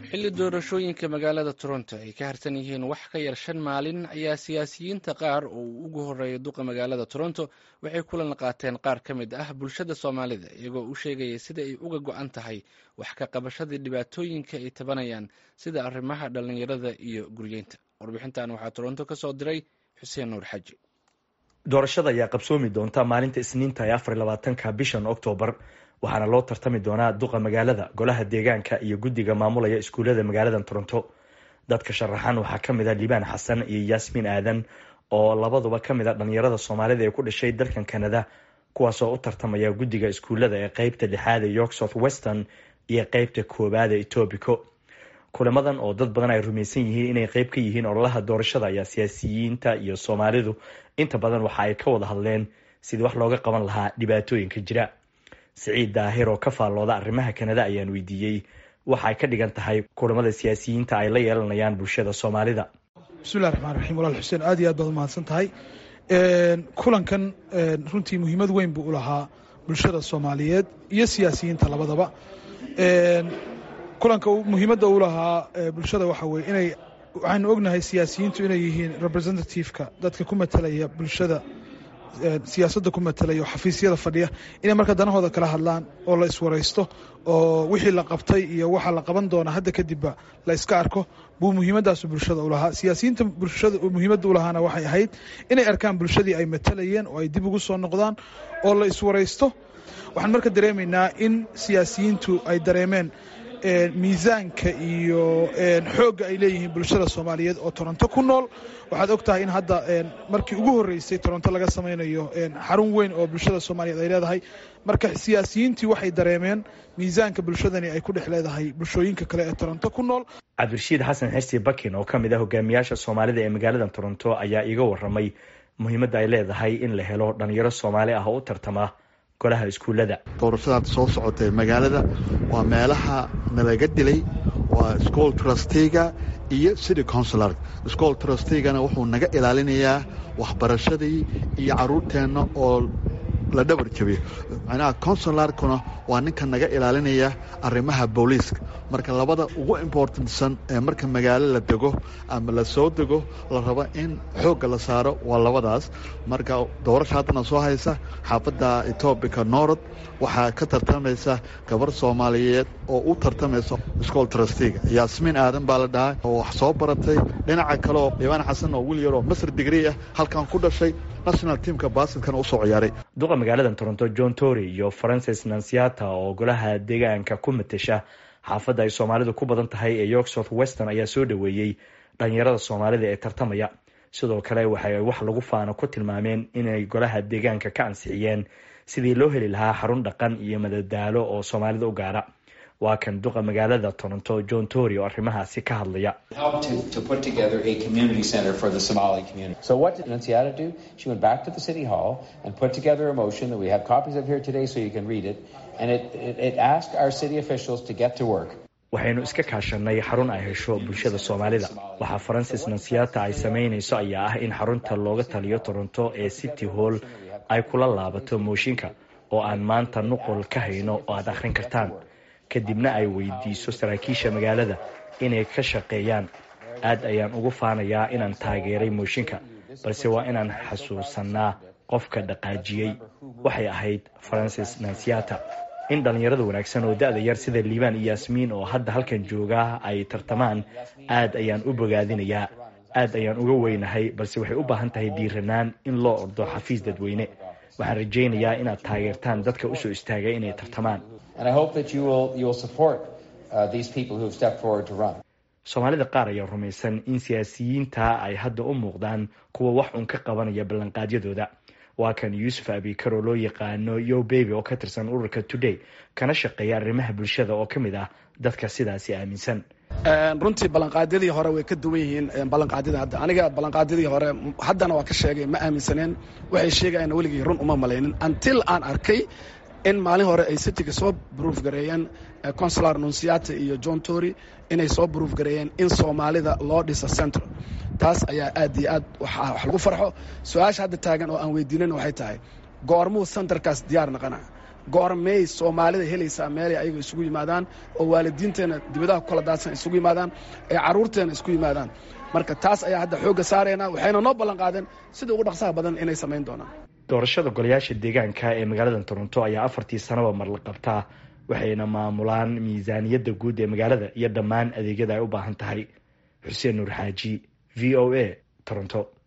xilli doorashooyinka magaalada toronto ay ka harsan yihiin wax ka yar shan maalin ayaa siyaasiyiinta qaar oo uu ugu horeeya duqa magaalada toronto waxay kulan qaateen qaar ka mid ah bulshada soomaalida iyagoo u sheegaya sida ay uga go-an tahay wax ka qabashadii dhibaatooyinka ay tabanayaan sida arrimaha dhallinyarada iyo guryeynta warbixintan waxaa toronto ka soo diray xuseen nuur xaji doorashada ayaa qabsoomi doonta maalinta isniinta ee afar labaatanka bishan oktoobar waxaana loo tartami doonaa duqa magaalada golaha deegaanka iyo guddiga maamulaya iskuullada magaalada toronto dadka sharaxan waxaa ka mid a libaan xasan iyo yaasmiin aadan oo labaduba ka mid a dhalinyarada soomaalida ee ku dhashay dalkan canada kuwaasoo u tartamaya guddiga iskuullada ee qeybta lixaad ee york south western iyo qeybta koowaad ee etobico kulamadan oo dad badan ay rumaysan yihiin inay qeyb ka yihiin ololaha doorashada ayaa siyaasiyiinta iyo soomaalidu inta badan waxa ay ka wada hadleen sidii wax looga qaban lahaa dhibaatooyinka jira siciid daahir oo ka faallooda arrimaha kanada ayaan weydiiyey waxa ay ka dhigan tahay kulamada siyaasiyiinta ay la yeelanayaan bulshada soomaalida bismillahi raxmaan raxiim walaal xuseen aad iyo aad baad umahadsan tahay kulankan runtii muhiimad weyn buu u lahaa bulshada soomaaliyeed iyo siyaasiyiinta labadaba kulanka muhiimadda u lahaa bulshada waxa weye inay waxaynu ognahay siyaasiyiintu inay yihiin representativeka dadka ku matalaya bulshada siyaasadda ku matalaya oo xafiisyada fadhiya inay marka danahooda kala hadlaan oo la iswaraysto oo wixii la qabtay iyo waxa la qaban doona hadda kadibba la iska arko buu muhiimadaasu bulshada u lahaa siyaasiyiinta bulshada muhiimadda u lahaana waxay ahayd inay arkaan bulshadii ay matalayeen oo ay dib ugu soo noqdaan oo la iswaraysto waxaan marka dareemaynaa in siyaasiyiintu ay dareemeen miisaanka iyo xoogga ay leeyihiin bulshada soomaaliyeed oo toronto ku nool waxaad og tahay in hadda markii ugu horreysay toronto laga samaynayo xarun weyn oo bulshada soomaaliyeed ay leedahay marka siyaasiyiintii waxay dareemeen miisaanka bulshadani ay ku dhex leedahay bulshooyinka kale ee toronto ku nool cabdirashiid xasan xisi bakin oo ka mid ah hogaamiyaasha soomaalida ee magaalada toronto ayaa iiga waramay muhiimadda ay leedahay in la helo dhalinyaro soomaali ah oo u tartama golaha iskuullada doorashadaad soo socotay magaalada waa meelaha nalaga dilay waa school trustega iyo city consular school trustegana wuxuu naga ilaalinayaa waxbarashadii iyo caruurteenna oo la dhabar jabiyo macnaha consularkuna waa ninka naga ilaalinaya arrimaha booliiska marka labada ugu importantsan ee marka magaalo la dego ama la soo dego la rabo in xoogga la saaro waa labadaas marka doorasha haddana soo haysa xaafadda etoobica norod waxaa ka tartamaysa gabar soomaaliyeed oo u tartamaysa school trustega yaasmiin aadan baa la dhahay oo wax soo baratay dhinaca kaleoo dhibaan xasan oo wiil yaroo masr digri ah halkan ku dhashay national teamka basketkan usoo ciyaaray duqa magaalada toronto john tory iyo francis nansiata oo golaha deegaanka ku matasha xaafadda ay soomaalidu ku badan tahay ee york south western ayaa soo dhoweeyey dhalinyarada soomaalida ee tartamaya sidoo kale waxay wax lagu faano ku tilmaameen inay golaha deegaanka ka ansixiyeen sidii loo heli lahaa xarun dhaqan iyo madadaalo oo soomaalida u gaara waa kan duqa magaalada toronto john tory oo arrimahaasi ka hadlaya waxaynu iska kaashanay xarun ay hesho bulshada soomaalida waxaa francis nansiata ay samaynayso ayaa ah in xarunta looga taliyo toronto ee city hall ay kula laabato mooshinka oo aan maanta nuqol ka hayno oo aad akhrin kartaan kadibna ay weydiiso saraakiisha magaalada inay ka shaqeeyaan aad ayaan ugu faanayaa inaan taageeray mooshinka balse waa inaan xasuusanaa qofka dhaqaajiyey waxay ahayd francis nansiata in dhallinyarada wanaagsan oo da-da yar sida liibaan iyo yaasmiin oo hadda halkan joogaa ay tartamaan aad ayaan u bogaadinayaa aad ayaan uga weynahay balse waxay u baahan tahay dhiiranaan in loo ordo xafiis dadweyne waxaan rajaynayaa inaad taageertaan dadka usoo istaagay inay tartamaan soomaalida qaar ayaa rumaysan in siyaasiyiinta ay hadda u muuqdaan kuwa wax uun ka qabanaya ballanqaadyadooda waa kan yuusuf abikar oo loo yaqaano yo beby oo ka tirsan ururka today kana shaqeeya arrimaha bulshada oo ka mid ah dadka sidaasi aaminsan runtii ballanqaadyadii hore way ka duwan yihiin ballanqaadyada hadda aniga ballanqaadyadii hore haddana waa ka sheegay ma aaminsaneen waxay sheegayaan weligii run uma malaynin until aan arkay in maalin hore ay cityga soo bruuf gareeyeen consular nunciata iyo john tory inay soo bruuf gareeyeen in soomaalida loo dhisa central taas ayaa aad iyo aad wax lagu farxo su-aasha hadda taagan oo aan weydiinan waxay tahay goormuu centerkaas diyaar naqana goormey soomaalida helaysaa meelay ayaga isugu yimaadaan oo waalidiinteena dibadaha ku kala daadsan isugu yimaadaan ee carruurteena isku yimaadaan marka taas ayaa hadda xoogga saarayna waxayna noo ballan qaadeen sida ugu dhaqsaha badan inay samayn doonaan doorashada golayaasha deegaanka ee magaalada toronto ayaa afartii sanaba mar la qabtaa waxayna maamulaan miisaaniyadda guud ee magaalada iyo dhammaan adeegyada ay u baahan tahay xuseen nuur xaaji v o a toronto